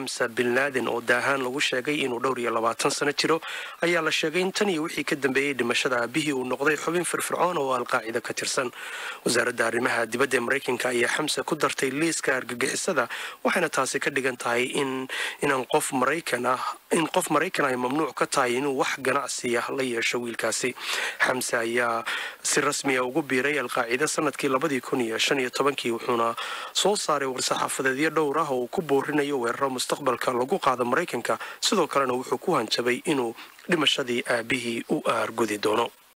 xamsa bin laadin oo daahaan lagu sheegay inuu dhowr iyo labaatan sano jiro ayaa la sheegay in tan iyo wixii ka dambeeyey dhimashada aabihii uu noqday xubin firfircoon oo alqaacida ka tirsan wasaaradda arrimaha dibadda ee maraykanka ayaa xamsa ku dartay liiska argagixisada waxayna taasi ka dhigan tahay in inaan qof maraykan ah in qof maraykan ay mamnuuc ka tahay inuu wax ganacsiya la yeesho wiilkaasi xamse ayaa si rasmiya ugu biiray alqaacida sanadkii labadii kun iyo shan iyo tobankii wuxuuna soo saaray war-saxaafadeedyo dhowr ah oo uu ku boorinayo weeraro mustaqbalka lagu qaado maraykanka sidoo kalena wuxuu ku hanjabay inuu dhimashadii aabihii u aargudi doono